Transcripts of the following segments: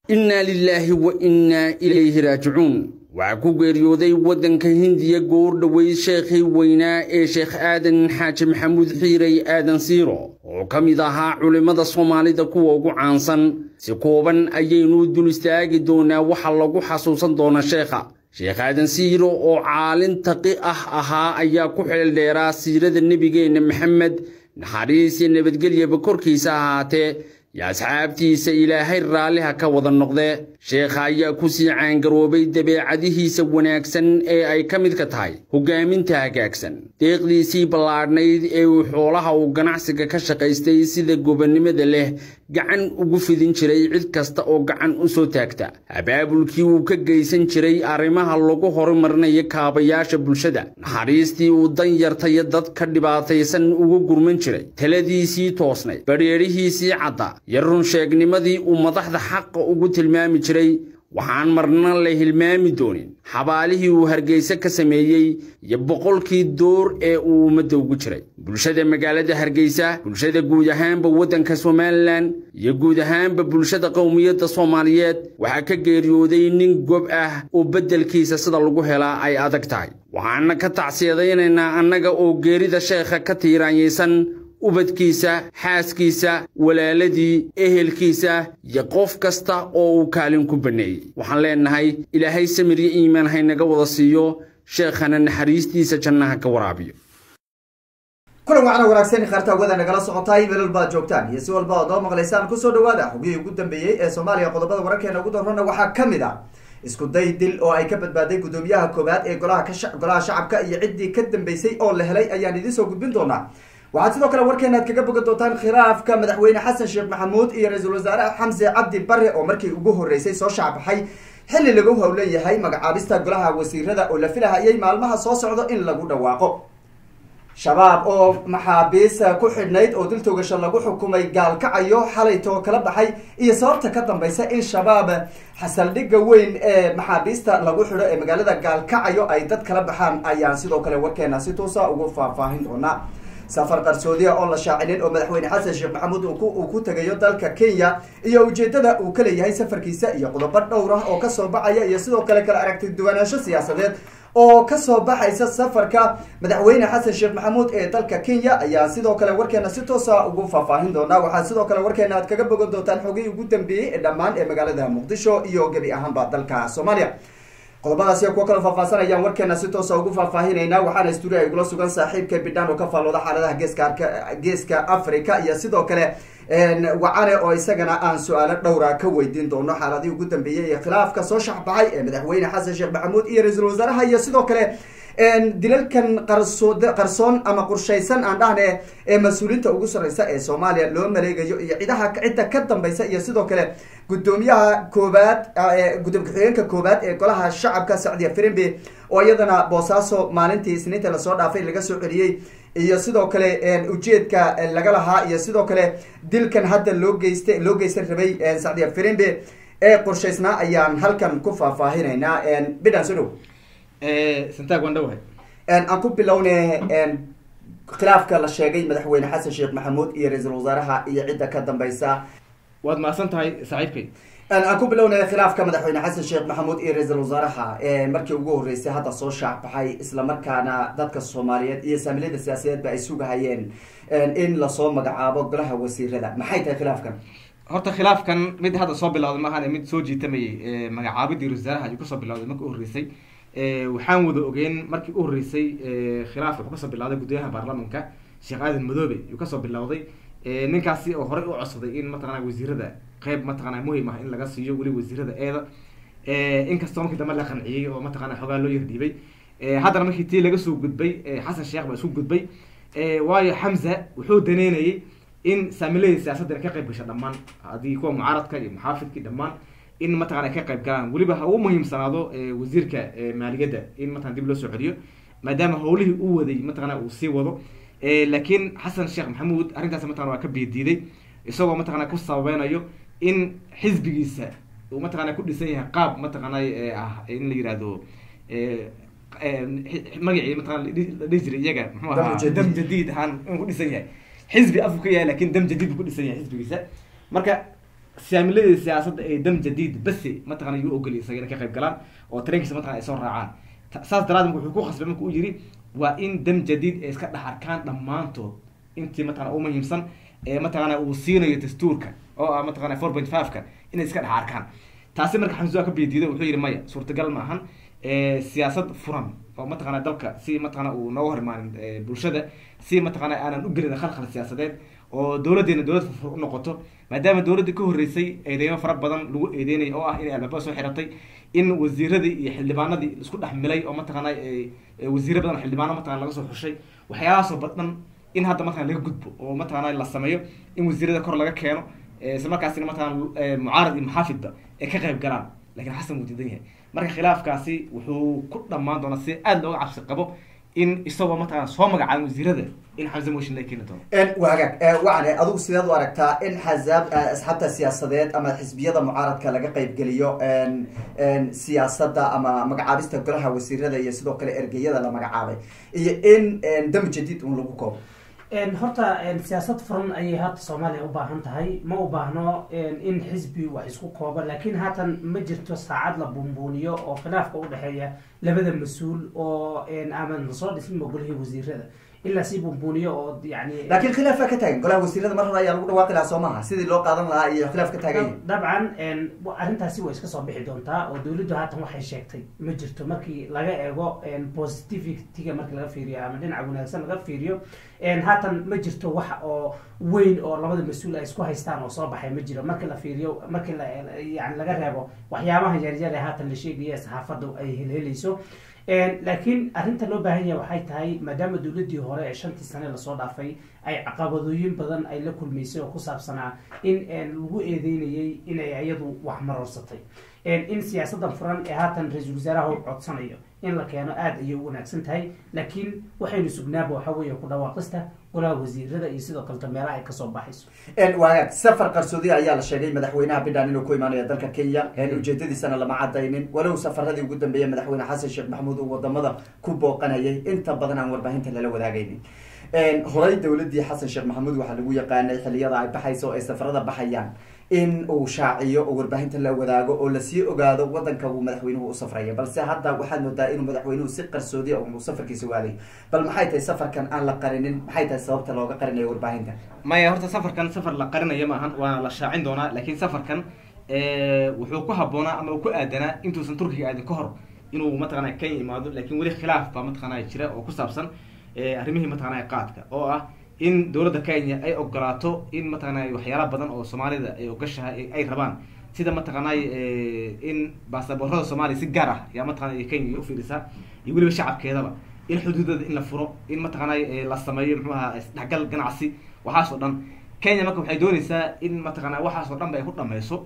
innaa lilaahi wa innaa ilayhi raajicuun waxaa ku geeriyooday waddanka hindiya goor dhoweyd sheekhii weynaa ee sheekh aadan xaaji maxamuud xiirey aadan siiro oo ka mid ahaa culimmada soomaalida kuwa ugu caansan si kooban ayaynu dul istaagi doonaa waxa lagu xasuusan doona sheekha sheekh aadan siiro oo caalin taqi ah ahaa ayaa ku xeeldheeraa siirada nebigeenna maxamed naxariis iyo nabadgelyaba korkiisa ahaatee iyo asxaabtiisa ilaahay raalliha ka wada noqdee sheekha ayaa ku sii caangaroobay dabeecadihiisa wanaagsan ee ay ka midka tahay hoggaaminta hagaagsan deeqdiisii ballaadhnayd ee uu xoolaha uu ganacsiga ka shaqaystay sida gobonnimada leh gacan ugu fidin jiray cid kasta oo gacan u soo taagta abaabulkii uu ka geysan jiray arrimaha lagu horumarinayo kaabayaasha bulshada naxariistii uu dan yartayo dadka dhibaataysan ugu gurman jiray taladiisii toosnayd badheedhihiisii cadda iyo runsheegnimadii uu madaxda xaqa ugu tilmaami jiray waxaan marna la hilmaami doonin xabaalihii uu hargeyse ka sameeyey iyo boqolkii door ee uu ummadda ugu jiray bulshada magaalada hargeysa bulshada guud ahaanba waddanka somalilan iyo guud ahaanba bulshada qowmiyadda soomaaliyeed waxaa ka geeriyooday nin gob ah oo beddelkiisa sida lagu helaa ay adag tahay waxaana ka tacsiyadaynaynaa annaga oo geerida sheekha ka tiiraanyaysan ubadkiisa xaaskiisa walaaladii ehelkiisa iyo qof kasta oo uu kaalin ku banneeyey waxaan leennahay ilaahay samir iyo iimaan haynaga wada siiyo sheekhana naxariistiisa jannaha ka waraabiyo kulan wacna wanaagsan khaarta hawada nagala socotaay meelal baad joogtaan iyo si walba ood oo maqlaysaan kusoo dhawaada xogihii ugu dambeeyey ee soomaaliya qodobada wararkeena ugu darrona waxaa ka mid ah isku day dil oo ay ka badbaaday guddoomiyaha koowaad ee golaha ka golaha shacabka iyo ciddii ka dambeysay oo la helay ayaan idiin soo gudbin doonaa waxaad sidoo kale warkeena aad kaga bogan doontaan khilaafka madaxweyne xasan sheekh maxamuud iyo ra-iisul wasaare xamse cabdi bare oo markii ugu horreysay soo shacbaxay xilli lagu howlan yahay magacaabista golaha wasiirada oo la filahayay maalmaha soo socdo in lagu dhawaaqo shabaab oo maxaabiis ku xidhnayd oo dil toogasho lagu xukumay gaalkacayo xalaytoo kala baxay iyo sababta ka dambaysa in shabaab xasaldhigga weyn ee maxaabiista lagu xidho ee magaalada gaalkacayo ay dad kala baxaan ayaan sidoo kale warkeena si toosa ugu faahfaahin doonaa safar qarsoodiya oo la shaacinin oo madaxweyne xasan sheekh maxamuud uu ku tegayo dalka kenya iyo ujeedada uu ka leeyahay safarkiisa iyo qodobo dhowr ah oo kasoo baxaya iyo sidoo kale kala aragti duwanaansho siyaasadeed oo kasoo baxaysa safarka madaxweyne xasan sheekh maxamuud ee dalka kenya ayaa sidoo kale warkeena si toosa ugu faahfaahin doonaa waxaa sidoo kale warkeena aad kaga bogan doontaan xogihii ugu dambeeyey ee dhammaan ee magaalada muqdisho iyo gebi ahaanba dalka soomaaliya qodobadaas iyo kuwo kala faahfaasanayaan warkeena si toosa ugu faahfaahinayna waxaana stuudio ay gula sugan saaxiibka bidhaan oo ka faallooda xaaladaha geeska geeska africa iyo sidoo kale wacane oo isagana aan su-aalo dhowra ka weydiin doono xaaladihii ugu dambeeyey ee khilaafka soo shaxbaxay ee madaxweyne xasan sheekh maxamuud iyo ra-iisul wasaaraha iyo sidoo kale dilalkan qarsood qarsoon ama qorshaysan aan dhahne ee mas-uuliinta ugu sarreysa ee soomaaliya loo maleegayo iyo cidaha cidda ka dambaysa iyo sidoo kale guddoomiyaha koobaad gudoomiye ku-xigeenka koobaad ee golaha shacabka sacdiya firimbi oo iyadana boosaaso maalintii isniinta lasoo dhaafay laga soo celiyey iyo sidoo kale ujeedka laga lahaa iyo sidoo kale dilkan hadda loo geysta loo geysan rabay sacdiya firimbi ee qorshaysnaa ayaan halkan ku faahfaahinaynaa bidhan soo dhow santaag waan dhawahay aan ku bilowne khilaafka la sheegay madaxweyne xasan sheekh maxamuud iyo ra-iisul wasaaraha iyo cidda ka dambaysa waad mahadsan tahay saaxiibkay aan ku bilownay khilaafka madaxweyne xasan sheekh maxamuud iyo ra-iisul wasaaraha markii ugu horreysay hadda soo shaacbaxay islamarkaana dadka soomaaliyeed iyo saamilada siyaasadeedba ay sugahayeen in lasoo magacaabo golaha wasiirada maxay tahay khilaafkan horta khilaafkan mid hadda soo bilawday maahan mid soo jiitamayay magacaabidii ra-isul wasaaraha ayuu kasoo bilawday markii u horreysay waxaan wada ogeyn markii u horreysay khilaaf wuxuu kasoo bilawday guddooyaha baarlamanka sheekh aadan madoobe ayuu kasoo bilawday ninkaasi oo horey u codsaday in mataqana wasiirada qeyb mataqana muhim ah in laga siiyo weli wasiirada eeda inkastoo markii dambe la qanciyey oo mataqana xoogaa loo yardhiibay haddana markii tii laga soo gudbay xasan sheekh baa isku gudbay waayo xamza wuxuu daneynayay in saamiladii siyaasaddan ka qayb gasha dhammaan haddii kuwa mucaaradka iyo muxaafidkii dhammaan in mataqana ay ka qayb galaan weliba ha u muhiimsanaado wasiirka maaliyadda in mataqana dib loo soo celiyo maadaama howlihii uu waday mataqana uu sii wado laakiin xasan sheekh maxamuud arrintaas mataqana waa ka biidiiday isagoo mataqana ku sababeynayo in xisbigiisa uu mataqana ku dhisan yahay qaab mataqana ah in la yihahdo magacii mataqana la dhihi jiray iyaga muxuu ahaa dam jadiid ahaan inuu ku dhisan yahay xisbi afku ka yahay lakin dam jadiid buu ku dhisan yahay xisbigiisa marka saamiladii siyaasadda ee dam jadiid basi mataqana yuu ogoliyay isaga inay ka qayb galaan oo tareenkiisa mataqana ay soo raacaan saas daraaddeed wuxuu ku khasbay marka uu yidhi waa in dam jadiid ay iska dhex arkaan dhammaantood intii mataqana u muhiimsan ee mataqana uu siinayo dastuurka oo ah mataqana four point five-ka inay iska dhex arkaan taasi marka xamsuha ka biyadiiday wuxuu yidhi maya suurtagal ma ahan siyaasad furan oo mataqana dalka si mataqana uu nooga hor imaanin bulshada si mataqana aanan u gelin khalkhal siyaasadeed oo dowladeena dowlad furfur u noqoto maadaama dowladda ka horreysay eedeymo fara badan lagu eedeynaya oo ah inay albaabada soo xiratay in wasiiradii iyo xildhibaanadii isku dhex milay oo mataqana wasiiro badan xildhibaano mataqana laga soo xushay waxyaalahaasoo badan in hadda mataqana laga gudbo oo mataqana la sameeyo in wasiirada kor laga keeno isla markaasina mataqana mucaarad iyo maxaafidba ay ka qayb galaan lakin xasan wuu diidan yahay marka khilaafkaasi wuxuu ku dhamaan doonaa si aada looga cabsi qabo in isagoo mataqana soo magacaabin wasiirada in xamse motion la keeni doono waa hagaag wacne adigu sideed u aragtaa in xasaab asxaabta siyaasadeed ama xisbiyada mucaaradka laga qaybgeliyo siyaasadda ama magacaabista golaha wasiirada iyo sidoo kale ergeyada la magacaabay iyo in dam jadiid un lagu koobo horta siyaasad furan ayay hadda soomaaliya u baahan tahay ma u baahno in xisbi wax isku koobo laakiin haatan ma jirto saacad la buunbuuniyo oo khilaafka udhexeeya labada mas-uul oo aman lasoo dhismin golihii wasiirada ilaa si buunbuuniyo oo yani laakiin khilaaf baa ka taagan golaha wasiirada mar hore ayaa lagu dhawaaqi lahaa soo maaha sidii loo qaadan lahaa iyo khilaaf ka taaganya dabcan arrintaasi way iska soo bixi doontaa oo dawladdu haatan waxay sheegtay ma jirto markii laga eego positivity-ga markii laga fiiriyo ama dhinaca wanaagsan laga fiiriyo haatan ma jirto wax oo weyn oo labada mas-uul ay isku haystaan oo soo baxay ma jiro markii la fiiriyo markii la yani laga reebo waxyaabaha yaryar ee haatan la sheegaya saxaafaddu ay helhelayso laakiin arrinta loo baahan yahay waxay tahay maadaama dowladdii hore ee shantii sane lasoo dhaafay ay caqabadooyin badan ay la kulmaysay oo ku saabsanaa in lagu eedeynayay inay iyadu wax maroorsatay in siyaasaddan furan ee haatan ra-iisul wasaaraha u codsanayo in la keeno aada ayay u wanaagsan tahay laakiin waxaynu sugnaaba waxa weeye ku dhawaaqista golaha wasiirada iyo sidoo kaleta meelaha ay kasoo baxayso waagaag safar qarsoodi ayaa la sheegay madaxweynaha bidhan inuu ku imaanayo dalka kenya ujeedadiisana lama cadaynin walow safaradii ugu dambeeyay madaxweyne xasan sheekh maxamuud uu wadamada ku booqanayay inta badan aan warbaahinta lala wadaagaynin horay dowladii xasan sheekh maxamuud waxaa lagu yaqaanay xiliyada ay baxayso oo ay safarada baxayaan in uu shaaciyo oo warbaahinta la wadaago oo lasii ogaado wadanka uu madaxweynuhu u safraya balse hadda waxaad moodaa inuu madaxweynuhu si qarsoodi uu safarkiisa waaday bal maxay tahay safarkan aan la qarinin maxay tahay sababta looga qarinayo warbaahinta maya horta safarkan safar la qarinayo maahan waana la shaacin doonaa laakiin safarkan wuxuu ku habboonaa ama uu ku aadanaa intuusan turkiga aadin ka hor inuu mataqana kenya imaado lakin weli khilaaf baa mataqana jira oo ku saabsan arrimihii mataqana qaadka oo ah in dowladda kenya ay ogolaato in mataqana waxyaala badan oo soomaalida ay ogashahay ay rabaan sida mataqanay in baasaboorada soomaaliya si gaar ah yaa mataqana kenya ufiirisaa iyo weliba shacabkeedaba in xuduudada in la furo in mataqanay la sameeyo muxuu ahaa isdhexgal ganacsi waxaas oo dhan kenya marka waxay doonaysaa in mataqana waxaas oo dhan ba ay ku dhameyso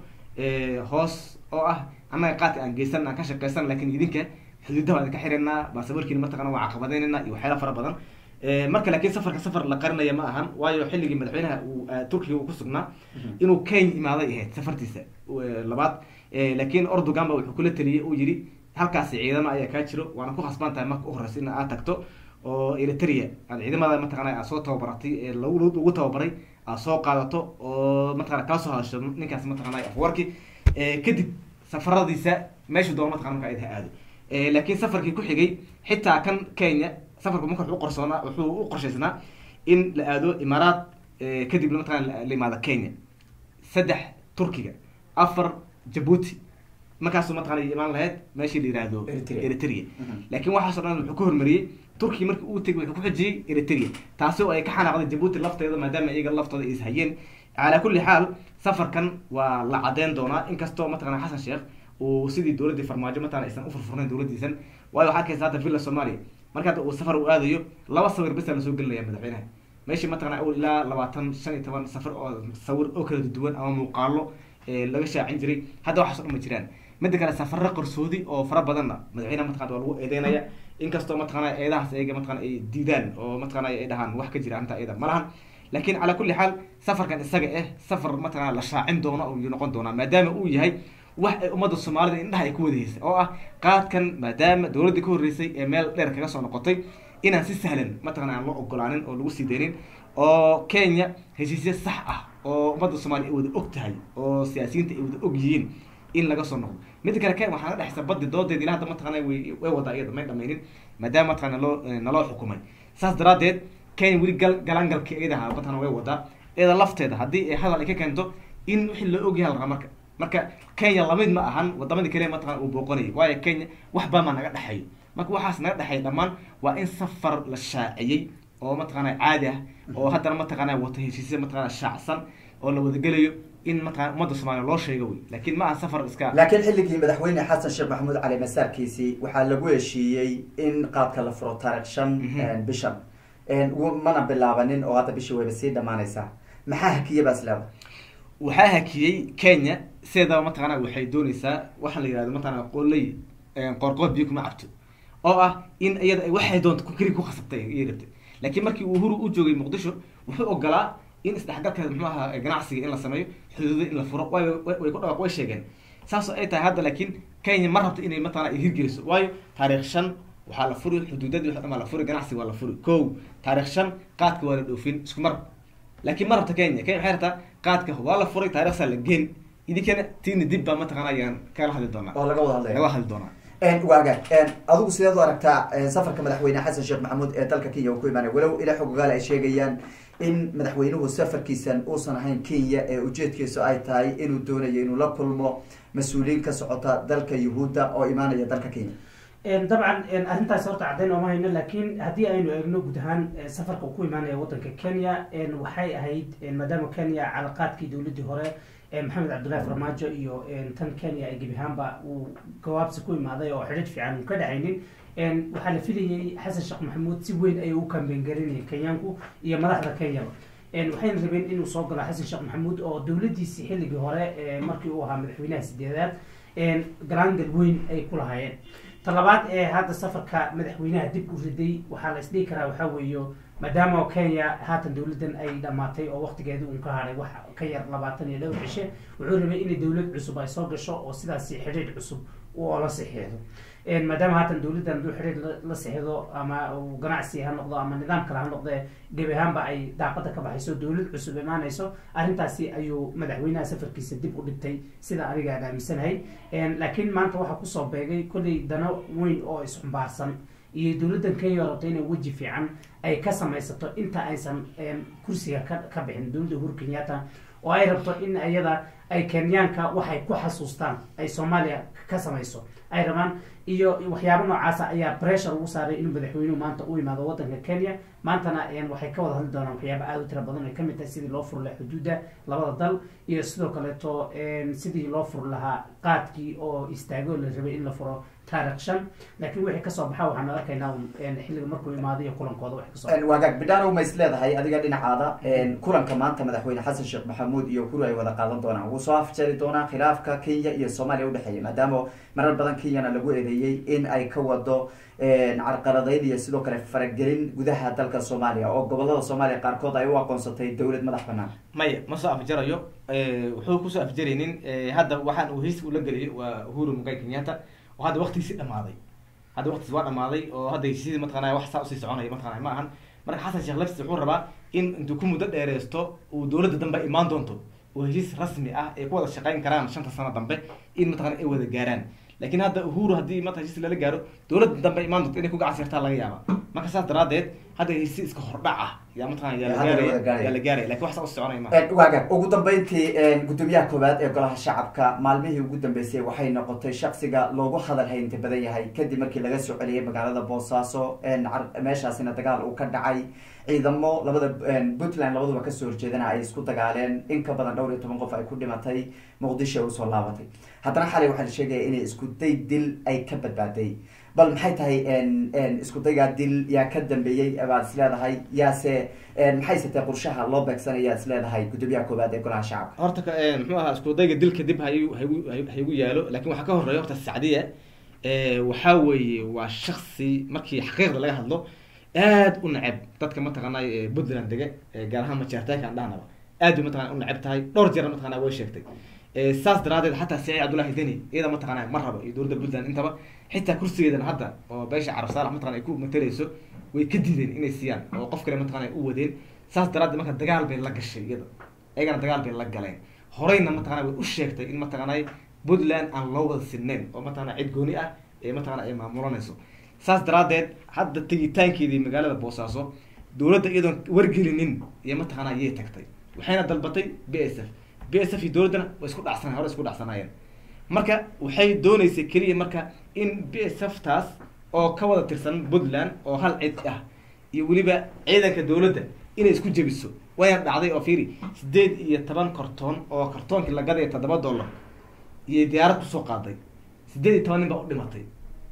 hoos oo ah annaga qaadka aan geysan aan ka shaqeysan lakin idinka xuduudaha waan idinka xiranaa baasaboorkiina mataqana waa caqabadeynayna iyo waxyaala fara badan marka laakiin safarka safar la qarinaya ma ahan waayo xilligii madaxweynaha uu turkiga uu ku sugnaa inuu kenya imaaday ahayd safartiisa labaad laakiin ordogan ba wuxuu kula taliyey uu yidhi halkaasi ciidama ayaa kaa jiro waana ku khasban tahay marka uhoreysa in aad tagto oo eritrea aad ciidamada mataqana aad soo tababaratay ee lagu tababaray aad soo qaadato oo mataqana kala soo hadasho ninkaas mataqana afwarki kadib safaradiisa meeshu doona mataqana marka ha aado laakiin safarkii ku xigay xitaa kan kenya safarku marka wuxuu uqorsoonaa wuxuu u qorshaysnaa in la aado imaaraat kadibna mataqana la imaado kenya saddex turkiga afar jabuuti markaasu mataqana imaan lahayd meeshii la yihahdo eritrea laakiin waxaaso dhan wuxuu ka hormariyey turkiga markii uu tegay wuxuu ku xijiyey eritrea taasi oo ay ka xanaaqday jabuuti lafteeda maadaama iyaga laftooda ay ishayeen calaa kulli xaal safarkan waa la cadeyn doonaa inkastoo mataqana xasan sheekh uu sidii dowladdii farmaajo mataqana aysan ufurfurnayn dowladdiisan waayo waxaa arkaysa hadda villa somalia marka hadda uu safar u aadayo laba sawir besa lasoo gelinaya madaxweynaha meeshii mataqana awal ilaa labaatan shan iyo toban safar oo sawir oo kala duwan ama muuqaalo laga shaacin jiray hadda waxaas o dhan ma jiraan mida kale safaro qarsoodi oo fara badanna madaxweynaha mataqana waa lagu eedeynaya inkastoo mataqana eedahaas ayaga mataqana ay diidaan oo mataqana ay dhahaan wax ka jira arrinta iyada ma lahan laakiin calaa kulli xaal safarkan isaga eh safar mataqana la shaacin doono ayuu noqon doonaa maadaama uu yahay wax ay ummadda soomaalida indhaha ay ku wadahaysa oo ah qaadkan maadaama dowladdii ka horreysay ee meel dheer kaga soo noqotay inaan si sahlan mataqana aan loo ogolaanin oo lagu sii deynin oo kenya heshiisya sax ah oo ummadda soomaaliya ay wada og tahay oo siyaasiyiinta ay wada og yihiin in laga soo noqdo midda kale kenya waxaa naga dhexaysa baddi doodeeda ilaa hadda mataqana way way wadaa iyada may dhamaynin maadaama mataqana loo naloo xukumay saas daraadeed kenya weli gal galangalkii iyada ahaa mataqana way wadaa iyada lafteeda haddii ay hadal ay ka keento in wixii la ogyahay la rabaa marka marka kenya lamid ma ahan wadamadii kale mataqana uu booqanayay waayo kenya wax baa maa naga dhexeeyo marka waxaas naga dhexeeya dhammaan waa in safar la shaaciyey oo mataqana caadi ah oo haddana mataqana wata heshiisya mataqana shaacsan oo la wadagelayo in mataqana ummadda soomaaliya loo sheego wey laakiin ma aha safar iska laakiin xilligii madaxweyne xasan sheekh maxamuud cali masaarkiisii waxaa lagu heshiiyey in qaadka la furo taarikh shan bishan mana bilaabanin oo hadda bishii wayba sii dhamaanaysaa maxaa hakiye baa isleeda waxaa hakiyey kenya sideedaba mataqana waxay dooneysaa waxaa la yihahdo mataqana qoley qoorqood biyo kuma cabto oo ah in iyada waxay doonto keli ku khasabtay iyo rabtay laakiin markii uu huru u joogay muqdisho wuxuu ogolaa in isdhexgalkeeda muxuu ahaa ganacsiga in la sameeyo xuduuda in la furo way way ku dhawaaq way sheegeen saasoo ay tahay hadda laakiin kenya ma rabto inay mataqana ay hirgeliso waayo taarikh shan waxaa la furi xuduudadii wax dhan la furi ganacsiga waa la furi ko taarikh shan qaadka waa la dhoofin isku mar laakiin ma rabta kenya kenya waxay rabtaa qaadka waa la furay taarikhsaa la geen idinkana tiina dib baa mataqana ayaan kala hadli doonaa oo laga wada hadlaya laga hadli doonaa waaga adigu sideed u aragtaa safarka madaxweyne xasan sheekh maxamuud ee dalka kenya uu ku imaanay walow ilaa xogogaal ay sheegayaan in madaxweynuhu safarkiisan uusan ahayn kenya ee ujeedkiisu ay tahay inuu doonayo inuu la kulmo mas-uuliyiin ka socota dalka yuhuudda oo imaanaya dalka kenya dabcan arrintaas horta caddayn ooma hayno laakiin haddii aynu eegno guud ahaan safarka uu ku imaanaya waddanka kenya waxay ahayd maadaama kenya calaqaadkii dowladdii hore maxamed cabdullahi farmaajo iyo tan kenya ay gebi ahaanba uu gawaabsi ku imaaday oo xidhid fiican uu ka dhexaynin waxaa la filayay xasan sheekh maxamuud si weyn ayay u kambeyn garinayeen kenyaanku iyo madaxda kenyaba waxayna rabeen inuu soo galo xasan sheekh maxamuud oo dowladdiisii xilligii hore markii uu ahaa madaxweynaha sideedaad galaangal weyn ay ku lahaayeen talabaad ee hadda safarka madaxweynaha dib u riday waxaa la isdhihi karaa waxaa weeyo maadaama kenya haatan dowladdan ay dhamaatay oo waqtigeedii uun ka hadhay wax ka yar labaatan iyo dhowr cishe wuxuu rabay inay dowlad cusub ay soo gasho oo sidaasi xidhiidh cusub oo la saxiixdo maadaama haatan dowladdan haduu xidhiidh la saxiixdo ama uu ganacsi ha noqdo ama nidaam kale ha noqdee gebi ahaanba ay daaqada ka baxayso dowlad cusub imaanayso arrintaasi ayuu madaxweynaha safarkiisa dib u dhigtay sida aniga aan aaminsanahay laakiin maanta waxaa kusoo beegay kolley dano weyn oo isxumbaarsan iyo dowladdan kenya rabto inay weji fiican ay ka samaysato inta aysan kursiga ka ka bixin dowladda uhuru kenyatta oo ay rabto in iyada ay kenyaanka waxay ku xasuustaan ay soomaaliya ka samayso ay rabaan iyo waxyaabo noocaasa ayaa pressure ugu saaray inuu madaxweynuhu maanta u imaado waddanka kenya maantana waxay ka wada hadli doonaan waxyaaba aada u tira badan ay kamid tahay sidii loo furi lahaa xuduudda labada dal iyo sidoo kaleeto sidii loo furi lahaa qaadkii oo istaago la rabay in la furo taarikh shan laakiin wixii kasoo baxa waxaanu arkaynaa xilliga markuu imaado iyo kulankooda wax kasoo waagaag bidhaanow ma is leedahay adiga dhinacaada kulanka maanta madaxweyne xasan sheekh maxamuud iyo huru ay wada qaadan doonaan wuu soo afjari doonaa khilaafka kenya iyo soomaaliya udhexeeya maadaama marar badan kenyana lagu eedeeyey in ay ka wado carqaladayn iyo sidoo kale faragelin gudaha dalka soomaaliya oo gobolada soomaaliya qaarkood ay u aqoonsatay dowlad madax banaan maya ma soo afjarayo wuxuu kusoo afjaraynin hadda waxaan uu hessi ula geliyay waa uhuru mugai kenyatta oo hadda waktigiisi dhamaaday hadda waktigiisi waa dhamaaday oo hadda heshiisyadii mataqanaa wax saa usii soconaya mataqanaa ma ahan marka xasan sheekh laftis wuxuu rabaa in intuu ku muddo dheereysto uu dowladda dambe imaan doonto oo heshiis rasmi ah ay ku wada shaqeyn karaan shanta sano dambe in mataqana ay wada gaaraan laakiin hadda uhuru haddii mata heshiis lala gaaro dowladda dambe imaan doonto inay ku gacan sirtaa laga yaaba marka saas daraadeed hadda heshiis iska hordhac ah yaa mataqana yaa la Hadda la wada gaaraya gaaraya. yaa la gaaraya lakin wax saa usi soconaya ma waagaag ugu dambeyntii gudoomiyaha koowaad ee golaha shacabka maalmihii ugu dambeysay waxay noqotay shaksiga loogu hadal haynta badan yahay kadib markii laga soo celiyay magaalada boosaaso car- meeshaasina dagaal uu ka dhacay ciidamo labada puntland labaduba kasoo horjeedana ay isku dagaaleen in ka badan dhowr iyo toban qof ay ku dhimatay muqdisho usoo laabatay haddana xalay waxaa la sheegaya inay isku day dil ay ka badbaaday bal maxay tahay isku daygaa dil yaa ka dambeeyey baad is leedahay yaase maxayse tahay qorshaha loo beegsanaya is leedahay gudoomiyaha koowaad ee golaha shacabka horta ka- eh, muxuu ahaa isku dayga dilka dib hayu haygu hay- haygu yaalo lakin waxaa ka horeeya horta sacdiya eh, waxaa weeye waa shaksi markii xaqiiqda laga hadlo aad u neceb dadka mataqaanay eh, puntland dega eh, gaar ahaan majaaritaanka aan dhahnaba aad bay mataqana u neceb tahay dhowr jeer mataqana way sheegtay Eh, saas daraadeed xataa siciid cabdullahi deni iyada mataqana ma rabo iyo dowladda puntland intaba xitaa kursigeedana hadda oo beesha carab saalax mataqana ay ku matalayso way ka diideen inay siiyaan oo qof kale mataqana ay u wadeen saas daraadeed marka dagaal bay la gashay iyada ayagana dagaal bay la galeen horeyna mataqana way u sheegtay in mataqaanay puntland aan loo wada sinnayn oo mataqana cid gooni ah ee mataqana ay maamulanayso saas daraadeed hadda tegitaankeedii magaalada boosaaso dowladda iyadoon wargelinin iyo mataqana ayay tagtay waxayna dalbatay b s f b s f iyo dowladdana way isku dhacsana hore isku dhacsanaayeen marka waxay dooneysay keliya marka in b s f taas oo ka wada tirsan puntland oo hal cid ah iyo weliba ciidanka dowladda inay isku jebiso wayna dhacday oo fiiri sideed iyo toban kartoon oo kartoonkii la gadaya toddoba dollar iyo diyaarad kusoo qaaday sideed iyo toban nin baa u dhimatay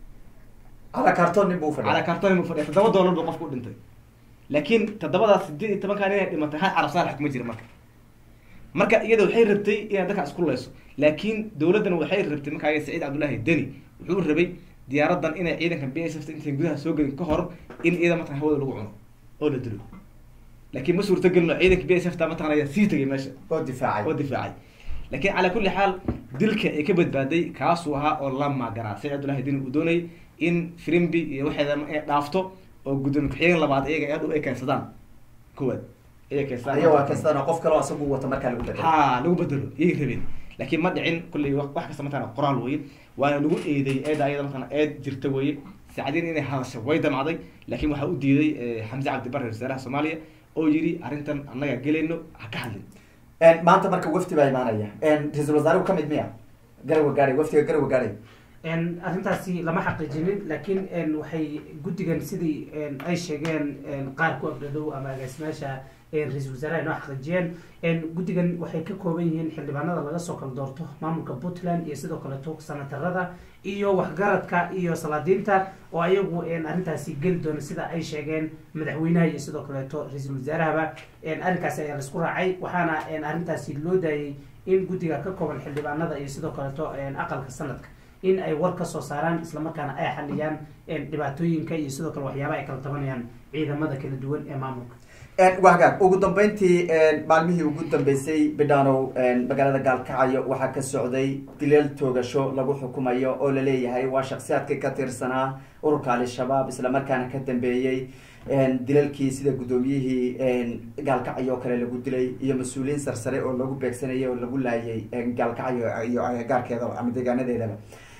cala karton nin buu cala fadhiya kartoon nin buu fadhiya toddoba dollar buu qofku u dhintay laakiin toddobadaas sideed iyo tobankaa nin ay dhimatay hal carab saalax kuma jira marka marka iyada waxay rabtay inay dadka isku layso laakiin dowladdan waxay rabtay markaa saciid cabdullaahi deni wuxuu rabay diyaaradan inay ciidanka b s f intay gudaha soo gelin ka hor in iyada mataqan hawada lagu cuno oo la dilo laakiin ma suurtagelino ciidanka b s f ta mataqan ayaa sii tagay meesha oo difaacay oo difaacay laakiin calaa kulli xaal dilka ay ka badbaaday kaasuu ahaa oo la maaganaa saciid cabdullahi deni uu doonayay in frimbi iyo waxeeda inay dhaafto oo gudoomiye ku-xigeen labaad iyaga ee dhow ay keensadaan kuwaad ayay keensadaan aya waa kastana qof kaloo asagu wata markaa lagu bedelo ha lagu bedelo iyay rabeen laakiin ma dhicin kulley wa- wax kasta mataqana qoraal weye waana lagu eeday eeda ayada mataqana eed jirta weye saacadiin inay hadasho way damacday laakiin waxaa u diiday eh, xamse cabdi barre wasaaraha soomaaliya oo yidhi arrintan annaga gelayno ha ka hadlin maanta marka wafdi baa imaanaya ra-iisul wasaaruhu kamid miya garawa gaadhay wafdiga garawa gaadhay En, arrintaasi lama xaqiijinin laakiin en, waxay guddigan sidii en, ay sheegeen en, qaar ku afdhadow ama agaasimaasha en, ra-iisul wasaaraha inoo xaqiijiyeen en, guddigan waxay ka kooban yihiin xildhibaanada laga soo kala doorto maamulka puntland iyo sidoo kaleeto sanatarada iyo waxgaradka iyo salaadiinta oo ayagu en, arrintaasi geli doona sida ay sheegeen madaxweynaha iyo sidoo kaleeto ra-iisul wasaarahaba en, arrinkaasi ayaa laisku raacay waxaana en, arrintaasi loo daayay in guddiga ka kooban xildhibaanada iyo sidoo kaleeto en, aqalka sanadka in ay war ka soo saaraan islamarkaana ay xaliyaan dhibaatooyinka iyo sidoo kale waxyaabaha ay kala tabanayaan ciidamada kala duwan ee maamulka waa hagaag ugu dambeyntii maalmihii ugu dambeysay bidhanow magaalada gaalkacyo waxaa ka socday dileel toogasho lagu xukumayo oo laleeyahay waa shaksiyaadkii ka tirsanaa ururka al-shabaab islamarkaana ka dambeeyey dilalkii sida guddoomiyihii gaalkacyo oo kale lagu dilay iyo mas-uuliyiin sarsare oo lagu beegsanayay oo lagu laayay gaalkacyo iyo gaarkeedaba ama deegaanadeedaba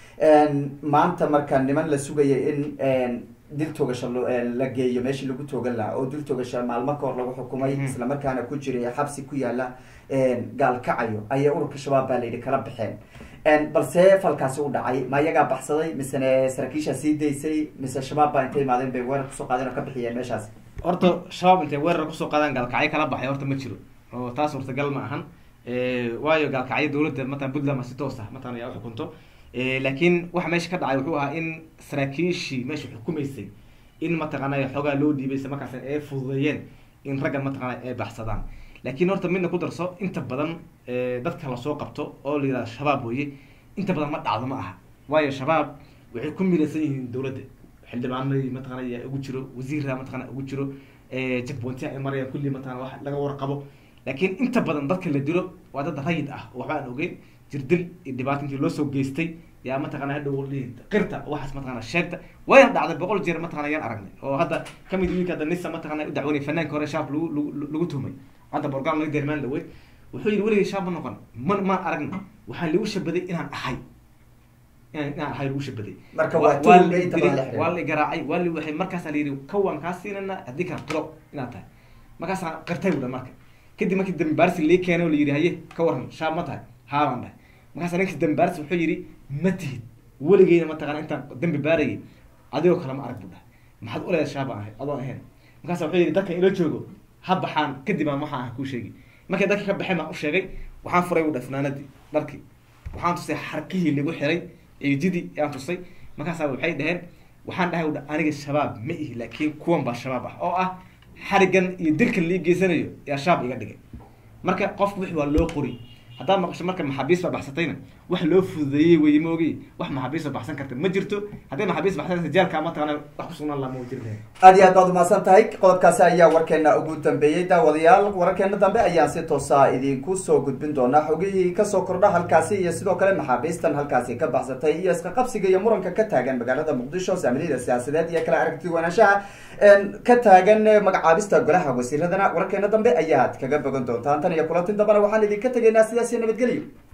maanta marka niman la sugayay in dil toogasho la geeyo meeshii lagu toogan lahaa oo dil toogasho maalmo ka hor lagu xukumay islamarkaana ku jiray xabsi ku yaala gaalkacyo ayaa ururka shabaab baa layidhi kala baxeen balse falkaasi u dhacay ma iyagaa baxsaday misene saraakiishaa sii daysay mise shabaab baa intay imaadeen bay weerar kusoo qaadeen oo ka bixiyeen meeshaas horta shabaab intay weerar kusoo qaadaan gaalkacyo kala baxay horta ma jiro oo taas suurtagal ma ahan waayo gaalkacyo dowladda matalan puntland ma si toos ah matalan ayaa uxukunto laakiin waxa meesha ka dhacay wuxuu ahaa in saraakiishii meesha xukumaysay in mataqaanay xoogaa loo dhiibay isla markaas ay fududeeyeen in raggan mataqaana ay baxsadaan laakiin horta midna ku darso inta badan dadka lasoo qabto oo la yihahdo shabaab weye inta badan ma dhacdo ma aha waayo shabaab waxay ku milaysan yihiin dowladda xildhibaanadii mataqana ayaa ugu jiro wasiirra mataqana ugu jiro jackpointia ay marayaan kulli mataqana wax laga warqabo laakiin inta badan dadka la dilo waa dad rayid ah oo waxba aan ogeyn jirdil iyo dhibaato intii loosoo geystay yaa mataqana hadhow qirta waxaas mataqana sheegta wayna dhacday boqol jeer mataqana yaan aragnay oo hadda kamid wiilka hadda nisa mataqana u dacwanay fanaanka hore shaab lagu lagu lagu tuhmay hadda borgaan laga dermaan dhaweyd wuxuu yidhi weligay shaab ma noqon ma ma aragna waxaa lagu shabaday inaan ahay inaan inaan ahay lagu shabaday marka waa waa la tuul inta badan la dilay, waa la garaacay waa la waxay markaasaa la yidhi kawaan kaa siinana haddii kala qiro inaad tahay markaasaa qirtay buda marka kadib markii dambi baarsi lii keenay oo la yidhi haye ka waran shaab ma tahay haabaan dhahay markaasaa ninkii dambi baarsi wuxuu yidhi ma tihid weligeyna mataqana intaan dambi baarayay adigoo kale ma arag buu dhahay maxaad u leedahay shaabaan ahay adoon ahayn markaasa wuxuu yidhi dadkan ila joogo ha baxaan kadib aan waxaan ah kuu sheegi markay dadka ka baxeen baan u sheegay waxaan furay u dhahay funaanadii dharkii waxaan tusay xarkihii lagu xiray ciididii ayaan tusay markaasaa waxay dhaheen waxaan dhahay u dhahay aniga shabaab ma ihi laakiin kuwan baa shabaab ah oo ah xarigan iyo dilkan lii geysanayo yaa shaab iga dhigay marka qofku wixii waa loo qori haddaad maqasho marka maxaabiis baa baxsatayna wax loo fududeeyey weye ma ogi wax maxaabiista baxsan karta ma jirto hadday maxaabiist baxsan karta jaalka mataqana wax ku sugnaan lama jiri lahayn aad iyo aad baad umahadsan tahay qodobkaasi ayaa warkeena ugu dambeeyey daawadayaal wararkeena dambe ayaan si toosa idinku soo gudbin doonaa xogihii kasoo kordha halkaasi iyo sidoo kale maxaabiistan halkaasi ka baxsatay iyo iska qabsiga iyo muranka ka taagan magaalada muqdisho saamiliyada siyaasadeed iyo kala aragti wanaanshaha ka taagan magacaabista golaha wasiiradana wararkeena dambe ayaad kaga bogan doontaan tan iyo kulantin dambena waxaan idinka tegaynaa sidaas iyo nabadgelyo